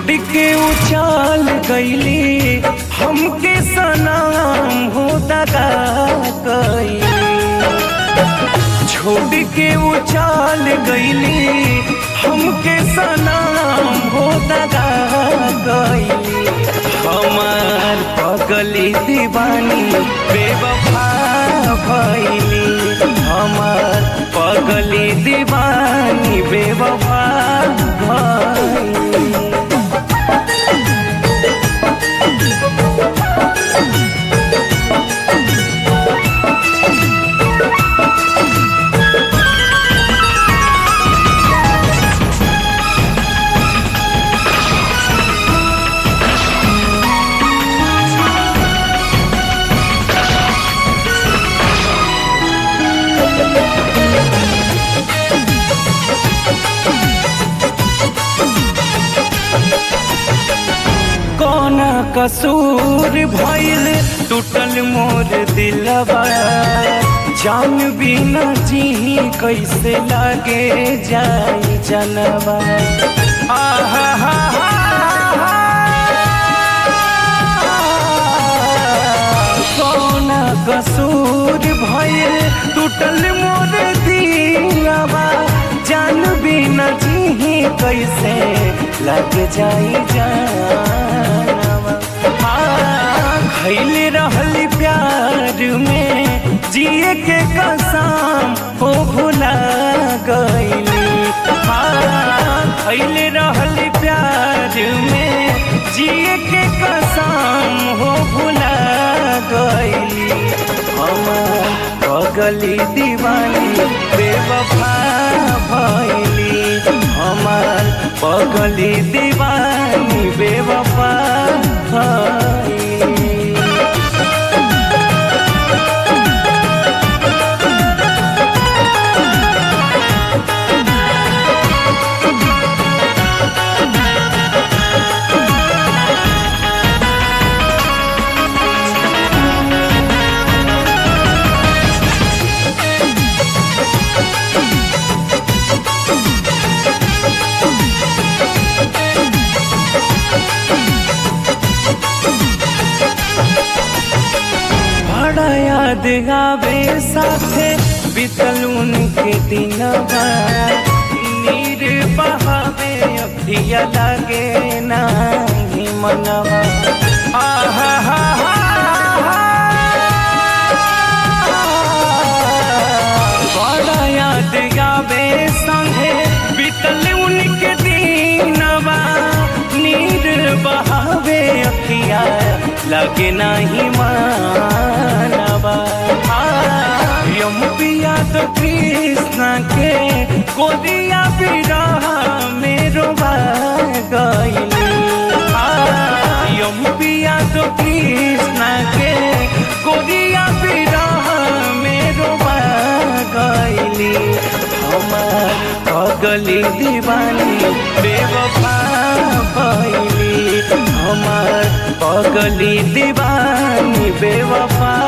के उछाल गईली हमके सनाम हो दगा गईली छोड़ के उछाल गईली हमके सनाम हो दगा गईली हमार पगली दीवानी बेवफा भैली हमार पगली दीवानी बेवफा भैली कौन कसूर भइल टूटल मोर दिलवा जान बिना जी कैसे लागे जाई जनवा आहा हा हा कौन कसूर भइल टूटल मोर दिलवा जान बिना जी कैसे लग जाई जानवा खैले रहल प्यार में जिए के कसम हो भुला गईली खैले रहल प्यार में जिए के कसम हो भुला गईली हमार पगली दीवानी बेवफा भैली हमार पगली दीवानी बेवफा भैली बड़ा याद आवे साथे बीतल उनके दिनवा नीर बहावे अखिया लागे नाही मनवा आहा हा हा बड़ा याद आवे संगे बीतल उनके दिनवा नीर बहावे अखिया लगे नहीं मानवा यम पिया तो कृष्ण के गोदिया बिरह मेरो गईली यम पिया तो कृष्ण के गोदिया बिरह मेरो गईली हमार पगली दीवानी बेवफा भैली हमार पगली दीवानी बेवफा